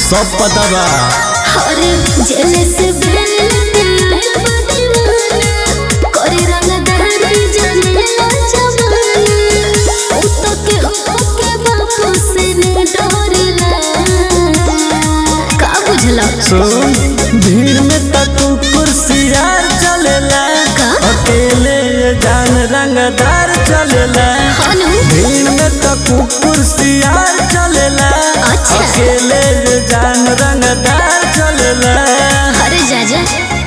सब पता बा अरे जेल से बेल आइल बा दीवाना करे रंगदारी जनेला जमाना उ तो के हो के बापू से ने डरेला का बुझला सुन भीड़ में तक कुर्सियार चलेला का? अकेले ये जान रंगदार चलेला हनु भीड़ में तक कुर्सियार चलेला अच्छा। अकेले ये जान रंगदार चलेला अरे जा जा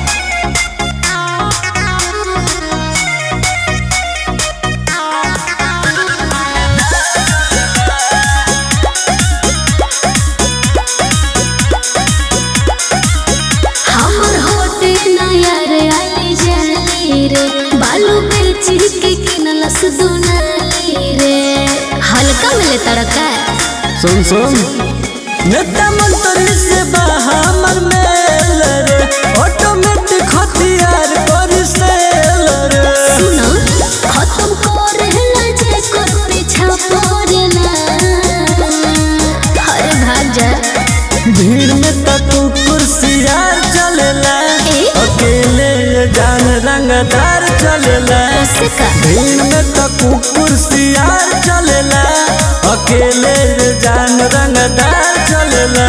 हमर होटे नया रे आई जाली रे बालू बेच के किनलस दुनाली रे हल्का मिले तड़का सुन सुन नेता मंत्री से बा हमर मेल रे ऑटोमेटिक हथियार कर सेल रे सुनो खत्म करेला जे कर पीछा पड़ेला अरे भाग जा भीड़ में तक कुर्सियार चलेला ए? अकेले ये जान रंगदार चलेला उससे का भीड़ में तक कुर्सियार चलेला अकेले ये जान रंगदार चलेला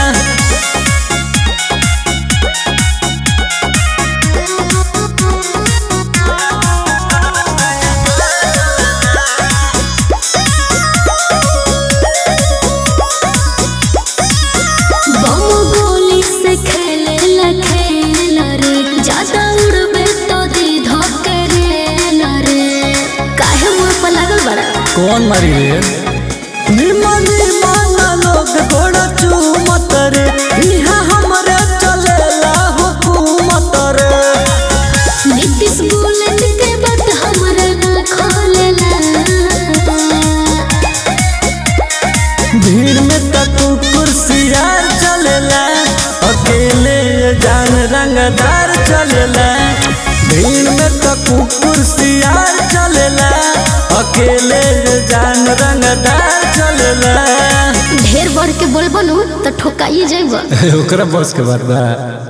बम गोली से खेलेला खेल रे ज्यादा उड़बे तो दी धोकरेल रे काहे मुंह पर लागल बड़ा कौन मारी रे निमन निमन लोग गोड़ा चूमत रे इहाँ हमरे चलेला हुकूमत रे नीतीश बुलेट के बात हमरा ना खोलेला भीड़ में तक कुर्सियार चलेला अकेले ये जान रंगदार चलेला भीड़ में तक कुर्सियार चलेला अकेले ये जान रंगदार चलेला ढेर बढ़ के बोलबो नु तो ठोकाई जाइबो ओकरा बस के बात बा